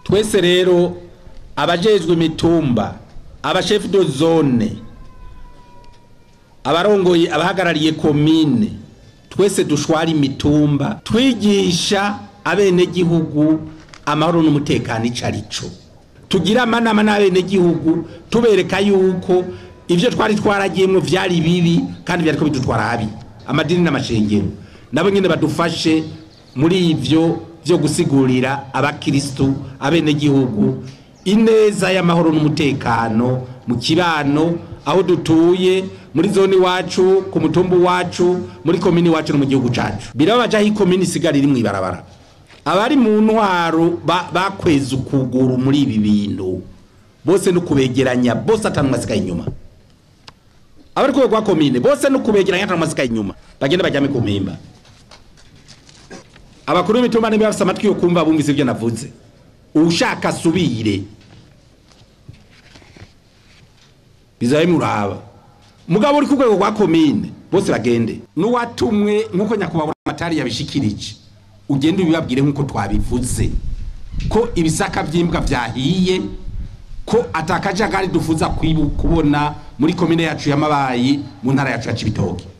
twese rero abajejwe imitumba abashefu do zone abarongoye abahagarariye komine twese dushwara imitumba twigisha abenegihugu amahoro n'umutekano ico arico tugira amanama n'abenegihugu tubereka yuko ivyo twari twaragiyemwo vyari bibi kandi vyariko bidutwara habi amadini n'amashengero nabo nyene badufashe muri ivyo vyo gusigurira abakristu abenegihugu ineza y'amahoro n'umutekano mu kibano aho dutuye muri zone iwacu ku mutumba iwacu muri komini iwacu no mu gihugu cacu birababaje aho ikomini isigara iri mw'ibarabara abari mu ntwaro ba- bakweza ukuguru muri ibi bintu bose no kubegeranya bose atanu masigaye inyuma abari ku rwego rwa komine bose no kubegeranya atanu masigaye inyuma bagenda bajyame ku mpimba abakuru b'imitumba niba bafise amatwi yo kumva bumvise ibyo navuze ushaka asubire bizabe muraba mugabo uri ku rwego rwa komine bose bagende n'uwatumwe nk'uko nyakubahwa amatari yabishikirije ugende ubibabwire nk'uko twabivuze ko ibisaka by'imbwa byahiye ko atakajagari dufuza kwibu- kubona muri komine yacu y'amabayi mu ntara yacu ya cibitoke